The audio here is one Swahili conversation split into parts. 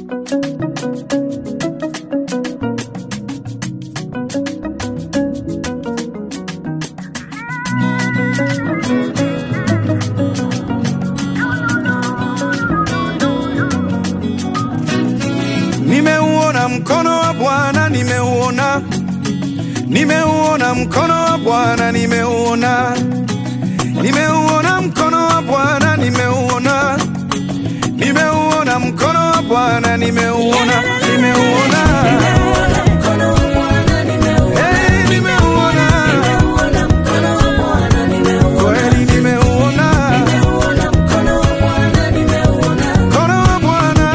Nimeuona mkono wa Bwana, nimeuona, nimeuona mkono wa Bwana, nimeuona, nimeuona mkono wa Bwana, nimeuona, nimeuona mkono wa Bwana, nimeuona, nimeuona, hey, nimeuona, kweli nimeuona mkono wa Bwana.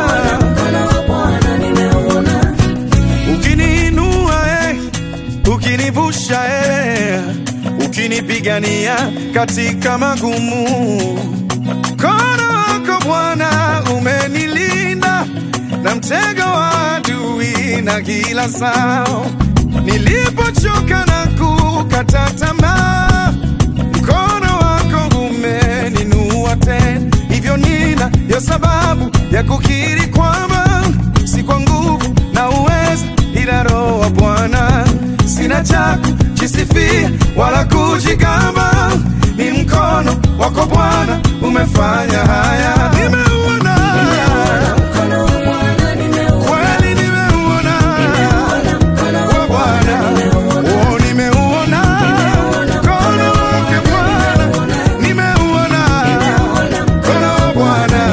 Ukiniinua eh, ukinivusha eh, ukinipigania katika magumu, mkono wako Bwana umenilinda na mtego wa adui na kila sao. Nilipochoka na kukata tamaa, mkono wako umeninua tena, hivyo nina ya sababu ya kukiri kwamba si kwa nguvu na uweza, ila Roho wa Bwana. Sina cha kujisifia wala kujigamba, ni mkono wako Bwana umefanya haya. Nimeuona kweli, nimeuona wa Bwana, oh, nimeuona mkono wake Bwana, nimeuona mkono wa Bwana.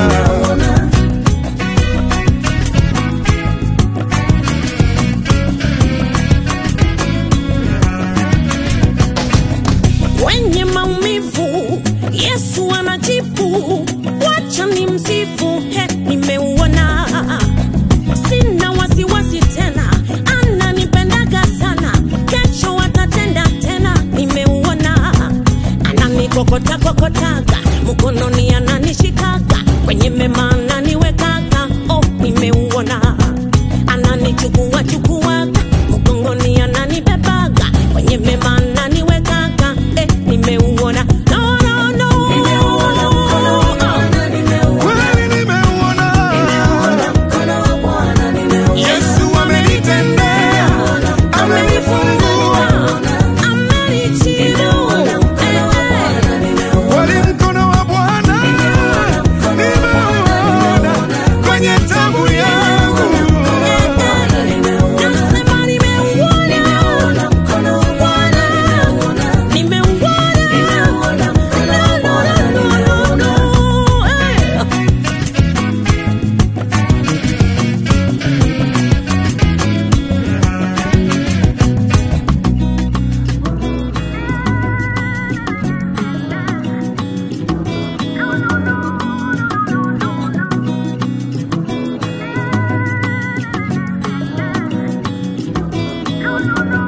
Kwenye maumivu Yesu anajibu, wacha ni msifu. He, nimeuona, sina wasiwasi tena, ananipendaga sana, kesho atatenda tena. Nimeuona, ananikokota kokotaga, mkononi ananishikaga, kwenye mema ananiwekaga. Oh, nimeuona, ananichukua chukuaga, mgongoni ananibebaga, kwenye mema ananiwekaga. Eh, nimeuona, no, no, no. Kweli nimeuona Yesu amenitendea, amenifungua kweli, mkono wa Bwana nimeuona kwenye tabu yangu. no, no, no.